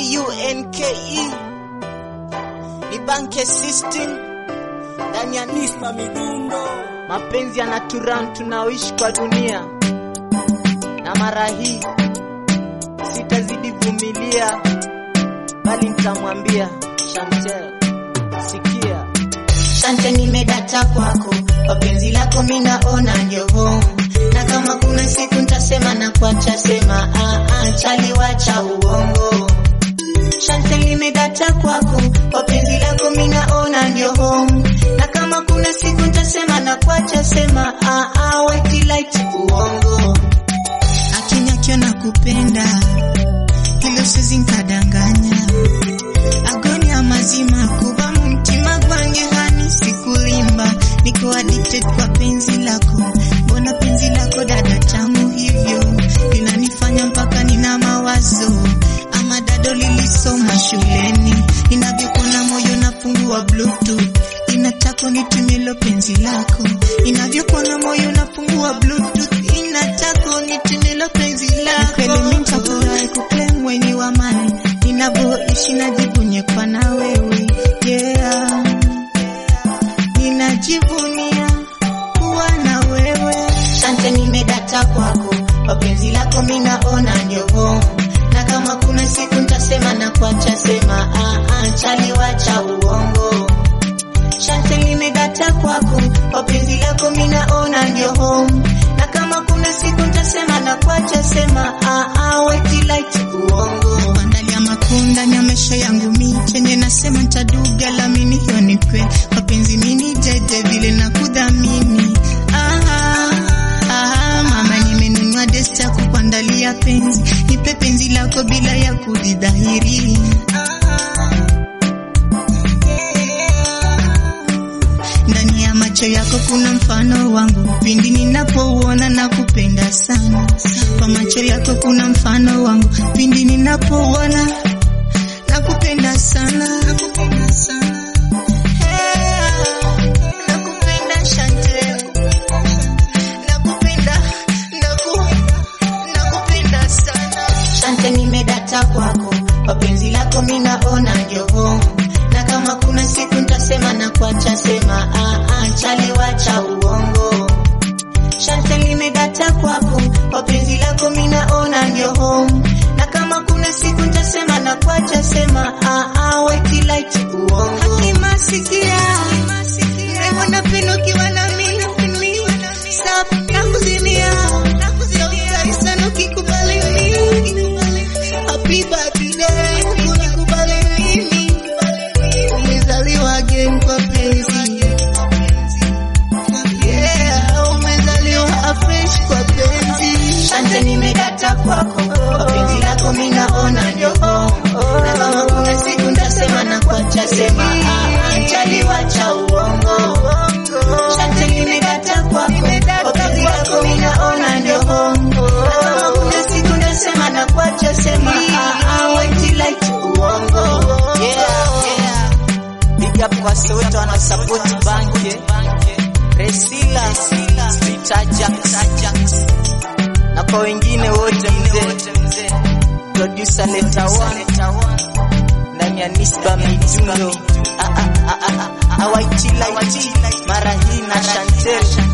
T-U-N-K-E ni banke system ndani ya Nisma Midundo. Mapenzi yanaturan tunaoishi kwa dunia, na mara hii sitazidi vumilia, bali nitamwambia Chantel, sikia Shante, nimedata kwako, kwa penzi lako minaona ndio home, na kama kuna siku ntasema na kuacha sema, ah, ah, chali wacha uongo. Shante, nimedata kwako, kwa penzi lako minaona ndio home, na kama kuna siku ntasema na kuacha sema, ah, ah, white light uongo. Akinyakyo na kupenda hilo sizi nkadanganya agoni amazima kuba mumutima gwange hani sikulimba niko addicted kwa penzi lako mbona penzi lako dada tamu hivyo linanifanya mpaka nina mawazo ama dado lilisoma shuleni inavyokona moyo nafungua bluetooth inataka nitumilo penzi lako inavyokona moyo nafungua bluetooth inataka nitumilo penzi lako kweli mimi nitafurahi kuclaim weni wa mali ninavyoishi najivunye kwa na wewe yeah. ninajivunia kuwa na wewe shante nimedata kwako kwa penzi lako minaona ndio home na kama kuna siku ntasema na kuacha sema ah, ah, chali wacha uongo shante nimedata kwako kwa penzi lako minaona ndio home na kama kuna siku ntasema na kuacha sema ah, ah, white light uongo ndani ya makunda ya maisha yangu mi chenye nasema ntaduga lamini hiyo ni kweli kwa penzi mini jeje vile na kudhamini aha, aha, mama nimenunua desta ya kukuandalia penzi nipe penzi lako bila ya kujidhahiri ndani ya macho yako kuna mfano wangu pindi ninapouona na kupenda sana kwa macho yako kuna mfano wangu pindi ninapouona na kupenda sana Hey, nakupenda Chantel. Nakupenda, naku- nakupenda sana. Shante nimedata kwako kwa penzi lako minaona ndio home na kama kuna siku ntasema na kuacha sema ah, ah, chali wacha uongo Shante nimedata kwako kwa penzi lako minaona ndio home na kama kuna siku ntasema na kuacha sema ah, ah, white light uongo Hakima sikia Remo na pendo ukiwa na mimi Stop na kuzimia Sautari sana ukikubali mimi Happy birthday unikubali mimi Umezaliwa again kwa penzi Yeah, umezaliwa afresh kwa penzi Shante nimedata kwako Kwa penzi lako minaona ndio home Na kama kuna siku ntasema na kuacha sema ah, ah, chali wacha uongo Shante nimedata kwako Kwa penzi lako minaona ndio home Na kama kuna siku ntasema na kuacha sema ah, ah, white light uongo yeah, yeah. Big up kwa sote wanasupport banke Resila Street Ajax na kwa wengine wote mzee producer Leta One ndani ya Nisba Midundo Ah, ah, ah, ah, ah, Awaiti Light mara hii na Chantel